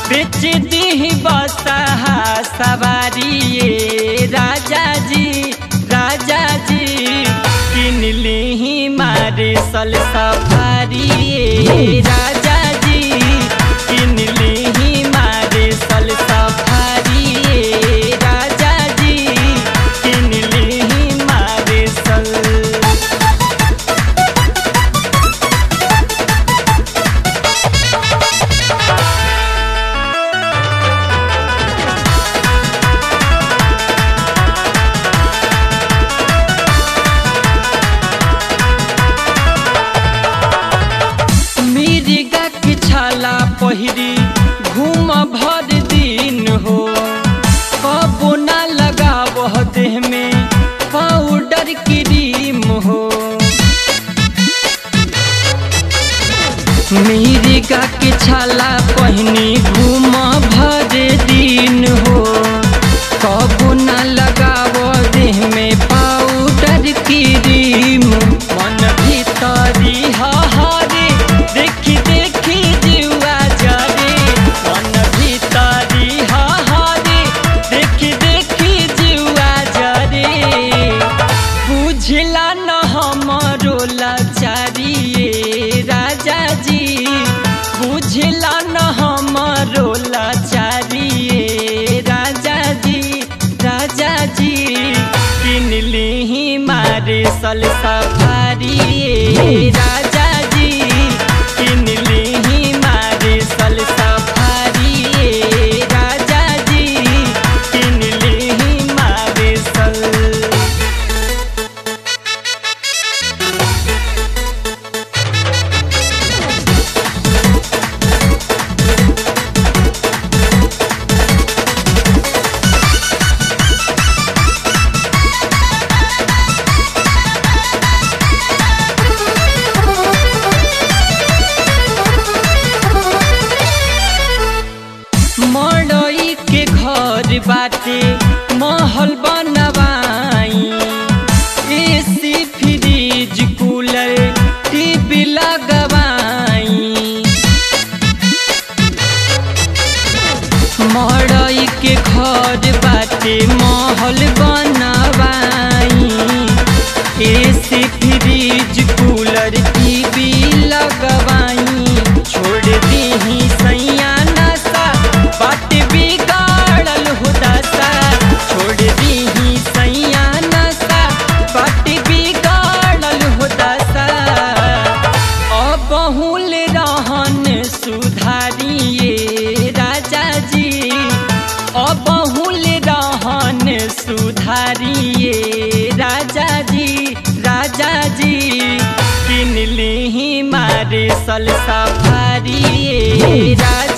बेच दी बसहा सवारी ये राजा जी राजा जी किन ली मारे सल सफारी ये राजा जी किन ली मारे सल सफारी ये राजा जी किन ली मारे सल मिर्गा के छाला पहिरी घूम भर दिन हो कबो ना लगाव देह में पाउडर क्रीम हो मिर्गा के छाला पहिनी घूम भर दिन हो कबो ना लगाव देह में पाउडर क्रीम मन भीतरी हरे देखी देखी जुआ जरे मन भीतरी हरे देखी देखी जुआ जरे बुझला न हमरो लाचारी ये राजा जी बुझला न हमरो लाचारी ये राजा जी राजा जी किन ली मारे सल सफारी ये राजा जी किन ली मारे सल सफारी ये राजा जी किन ली मारे सल मड़ई के घर बाटे महल बनवाई एसी फ्रिज कूलर टीवी लगवाई मड़ई के घर बाटे महल बनवाई एसी फ्रिज कूलर टीवी लगवाई छोड़ दी सैया नशा बाट बिगाड़ल हो दशा छोड़ दी सैया नशा बाट बिगाड़ल हो दशा अबहुल रहन सुधारिए राजा जी अबहुल रहन सुधारिए राजा जी राजा जी किन ली मारे सल सफारी ये राजा